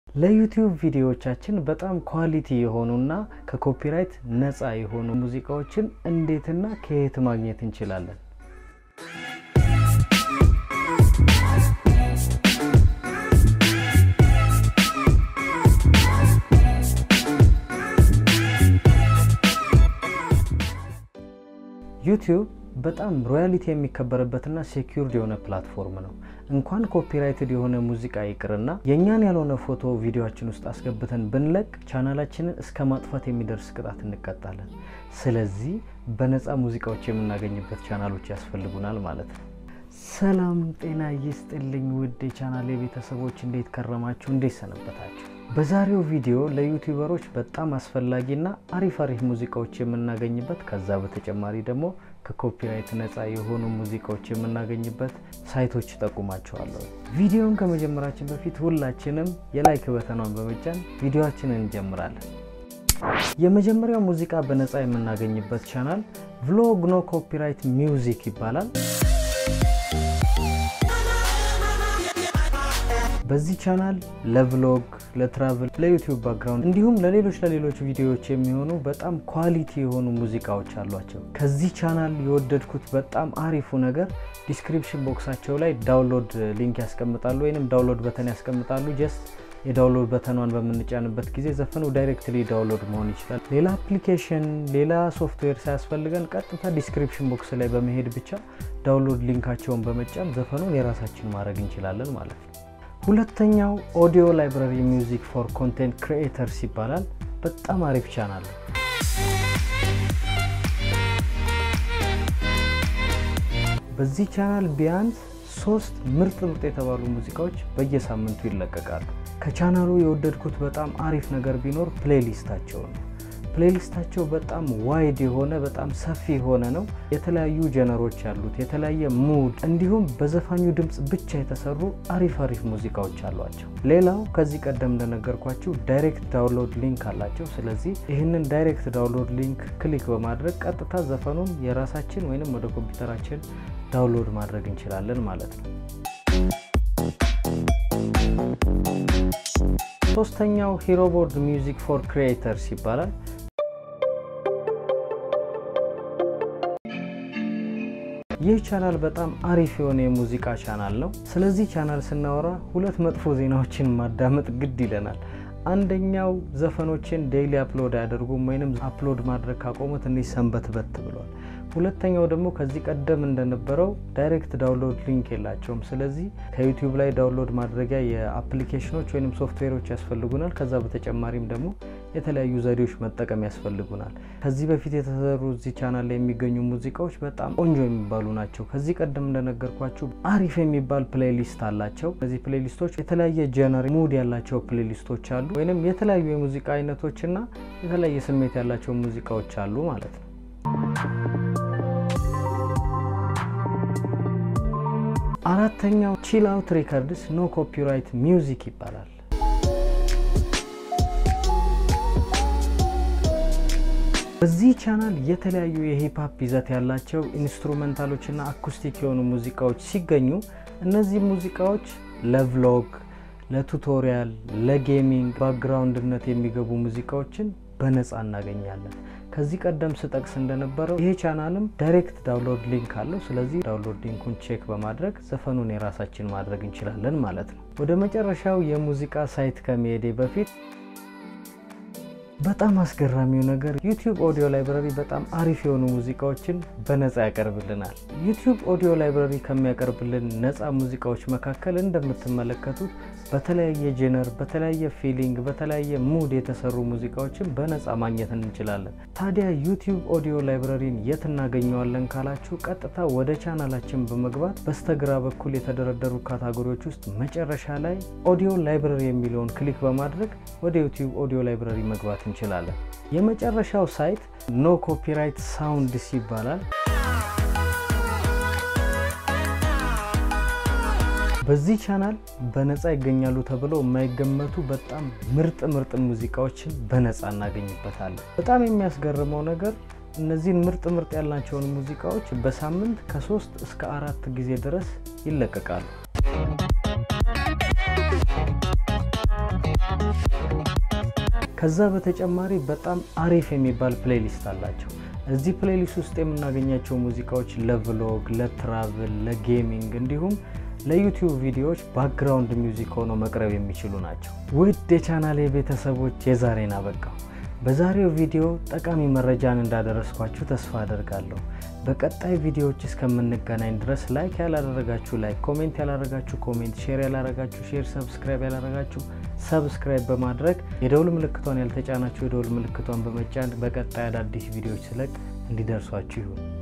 ለዩቲዩብ ቪዲዮዎቻችን በጣም ኳሊቲ የሆኑና ከኮፒራይት ነፃ የሆኑ ሙዚቃዎችን እንዴትና ከየት ማግኘት እንችላለን? ዩቲዩብ በጣም ሮያሊቲ የሚከበርበትና ሴኪርድ የሆነ ፕላትፎርም ነው። እንኳን ኮፒራይትድ የሆነ ሙዚቃ ይቅርና የእኛን ያልሆነ ፎቶ ቪዲዮችን ውስጥ አስገብተን ብንለቅ ቻናላችንን እስከ ማጥፋት የሚደርስ ቅጣት እንቀጣለን። ስለዚህ በነፃ ሙዚቃዎች የምናገኝበት ቻናሎች ያስፈልጉናል ማለት ነው። ሰላም ጤና ይስጥልኝ ውድ የቻናሌ ቤተሰቦች፣ እንዴት ከረማችሁ? እንዴት ሰነበታችሁ? በዛሬው ቪዲዮ ለዩቲዩበሮች በጣም አስፈላጊና አሪፍ አሪፍ ሙዚቃዎች የምናገኝበት ከዛ በተጨማሪ ደግሞ ከኮፒራይት ነፃ የሆኑ ሙዚቃዎች የምናገኝበት ሳይቶች ጠቁማቸዋለሁ። ቪዲዮን ከመጀመራችን በፊት ሁላችንም የላይክ በተኗን በመጫን ቪዲዮችንን እንጀምራለን። የመጀመሪያው ሙዚቃ በነፃ የምናገኝበት ቻናል ቭሎግ ኖ ኮፒራይት ሚውዚክ ይባላል። በዚህ ቻናል ለቭሎግ፣ ለትራቭል፣ ለዩቲዩብ ባክግራውንድ እንዲሁም ለሌሎች ለሌሎች ቪዲዮዎች የሚሆኑ በጣም ኳሊቲ የሆኑ ሙዚቃዎች አሏቸው። ከዚህ ቻናል የወደድኩት በጣም አሪፉ ነገር ዲስክሪፕሽን ቦክሳቸው ላይ ዳውንሎድ ሊንክ ያስቀምጣሉ ወይም ዳውንሎድ በተን ያስቀምጣሉ። ጀስት የዳውንሎድ በተኗን በምንጫንበት ጊዜ ዘፈኑ ዳይሬክትሊ ዳውንሎድ መሆን ይችላል። ሌላ አፕሊኬሽን፣ ሌላ ሶፍትዌር ሳያስፈልገን ቀጥታ ዲስክሪፕሽን ቦክስ ላይ በመሄድ ብቻ ዳውንሎድ ሊንካቸውን በመጫን ዘፈኑን የራሳችን ማድረግ እንችላለን ማለት ነው። ሁለተኛው ኦዲዮ ላይብራሪ ሚውዚክ ፎር ኮንቴንት ክሪኤተርስ ይባላል። በጣም አሪፍ ቻናል ነው። በዚህ ቻናል ቢያንስ ሶስት ምርጥ ምርጥ የተባሉ ሙዚቃዎች በየሳምንቱ ይለቀቃሉ። ከቻናሉ የወደድኩት በጣም አሪፍ ነገር ቢኖር ፕሌሊስታቸው ነው። ፕሌሊስታቸው በጣም ዋይድ የሆነ በጣም ሰፊ የሆነ ነው። የተለያዩ ጀነሮች ያሉት የተለያየ ሙድ እንዲሁም በዘፋኙ ድምፅ ብቻ የተሰሩ አሪፍ አሪፍ ሙዚቃዎች አሏቸው። ሌላው ከዚህ ቀደም እንደነገርኳችሁ ዳይሬክት ዳውንሎድ ሊንክ አላቸው። ስለዚህ ይህንን ዳይሬክት ዳውንሎድ ሊንክ ክሊክ በማድረግ ቀጥታ ዘፈኑን የራሳችን ወይንም ወደ ኮምፒውተራችን ዳውንሎድ ማድረግ እንችላለን ማለት ነው። ሶስተኛው ሂሮቦርድ ሚውዚክ ፎር ክሪኤተርስ ይባላል። ይህ ቻናል በጣም አሪፍ የሆነ የሙዚቃ ቻናል ነው። ስለዚህ ቻናል ስናወራ ሁለት መጥፎ ዜናዎችን ማዳመጥ ግድ ይለናል። አንደኛው ዘፈኖችን ዴይሊ አፕሎድ አያደርጉም ወይም አፕሎድ ማድረግ ካቆሙ ትንሽ ሰንበት በት ብሏል። ሁለተኛው ደግሞ ከዚህ ቀደም እንደነበረው ዳይሬክት ዳውንሎድ ሊንክ የላቸውም። ስለዚህ ከዩቲዩብ ላይ ዳውንሎድ ማድረጊያ የአፕሊኬሽኖች ወይም ሶፍትዌሮች ያስፈልጉናል። ከዛ በተጨማሪም ደግሞ የተለያዩ ዘዴዎች መጠቀም ያስፈልጉናል። ከዚህ በፊት የተሰሩ እዚህ ቻናል ላይ የሚገኙ ሙዚቃዎች በጣም ቆንጆ የሚባሉ ናቸው። ከዚህ ቀደም እንደነገርኳችሁ አሪፍ የሚባል ፕሌሊስት አላቸው። እነዚህ ፕሌሊስቶች የተለያየ ጀነር ሙድ ያላቸው ፕሌሊስቶች አሉ፣ ወይም የተለያዩ የሙዚቃ አይነቶችና የተለያየ ስሜት ያላቸው ሙዚቃዎች አሉ ማለት ነው። አራተኛው ቺል አውት ሪከርድስ ኖ ኮፒራይት ሚውዚክ ይባላል። በዚህ ቻናል የተለያዩ የሂፕሀፕ ይዘት ያላቸው ኢንስትሩሜንታሎችና አኩስቲክ የሆኑ ሙዚቃዎች ሲገኙ እነዚህ ሙዚቃዎች ለቭሎግ፣ ለቱቶሪያል፣ ለጌሚንግ ባክግራውንድነት የሚገቡ ሙዚቃዎችን በነፃ እናገኛለን። ከዚህ ቀደም ስጠቅስ እንደነበረው ይሄ ቻናልም ዳይሬክት ዳውንሎድ ሊንክ አለው። ስለዚህ ዳውንሎድ ሊንኩን ቼክ በማድረግ ዘፈኑን የራሳችን ማድረግ እንችላለን ማለት ነው። ወደ መጨረሻው የሙዚቃ ሳይት ከመሄዴ በፊት በጣም አስገራሚው ነገር ዩቲዩብ ኦዲዮ ላይብራሪ በጣም አሪፍ የሆኑ ሙዚቃዎችን በነፃ ያቀርብልናል። ዩቲዩብ ኦዲዮ ላይብራሪ ከሚያቀርብልን ነፃ ሙዚቃዎች መካከል እንደምትመለከቱት በተለያየ ጄነር፣ በተለያየ ፊሊንግ፣ በተለያየ ሙድ የተሰሩ ሙዚቃዎችን በነፃ ማግኘት እንችላለን። ታዲያ ዩቲዩብ ኦዲዮ ላይብራሪን የት እናገኘዋለን ካላችሁ ቀጥታ ወደ ቻናላችን በመግባት በስተግራ በኩል የተደረደሩ ካታጎሪዎች ውስጥ መጨረሻ ላይ ኦዲዮ ላይብራሪ የሚለውን ክሊክ በማድረግ ወደ ዩቲዩብ ኦዲዮ ላይብራሪ መግባት እንችላለን። የመጨረሻው ሳይት ኖ ኮፒራይት ሳውንድስ ይባላል። በዚህ ቻናል በነፃ ይገኛሉ ተብለው የማይገመቱ በጣም ምርጥ ምርጥ ሙዚቃዎችን በነፃ እናገኝበታለን። በጣም የሚያስገርመው ነገር እነዚህን ምርጥ ምርጥ ያልናቸውን ሙዚቃዎች በሳምንት ከሶስት እስከ አራት ጊዜ ድረስ ይለቀቃሉ። ከዛ በተጨማሪ በጣም አሪፍ የሚባል ፕሌሊስት አላቸው። እዚህ ፕሌሊስት ውስጥ የምናገኛቸው ሙዚቃዎች ለቭሎግ፣ ለትራቭል፣ ለጌሚንግ እንዲሁም ለዩቲዩብ ቪዲዮዎች ባክግራውንድ ሚውዚክ ሆነው መቅረብ የሚችሉ ናቸው። ውድ የቻናሌ ቤተሰቦች የዛሬን አበቃው። በዛሬው ቪዲዮ ጠቃሚ መረጃን እንዳደረስኳችሁ ተስፋ አደርጋለሁ። በቀጣይ ቪዲዮዎች እስከምንገናኝ ድረስ ላይክ ያላደረጋችሁ ላይክ፣ ኮሜንት ያላደረጋችሁ ኮሜንት፣ ሼር ያላደረጋችሁ ሼር፣ ሰብስክራይብ ያላደረጋችሁ ሰብስክራይብ በማድረግ የደውል ምልክቷን ያልተጫናችሁ የደውል ምልክቷን በመጫን በቀጣይ አዳዲስ ቪዲዮዎች ስለቅ እንዲደርሷችሁ ይሁን።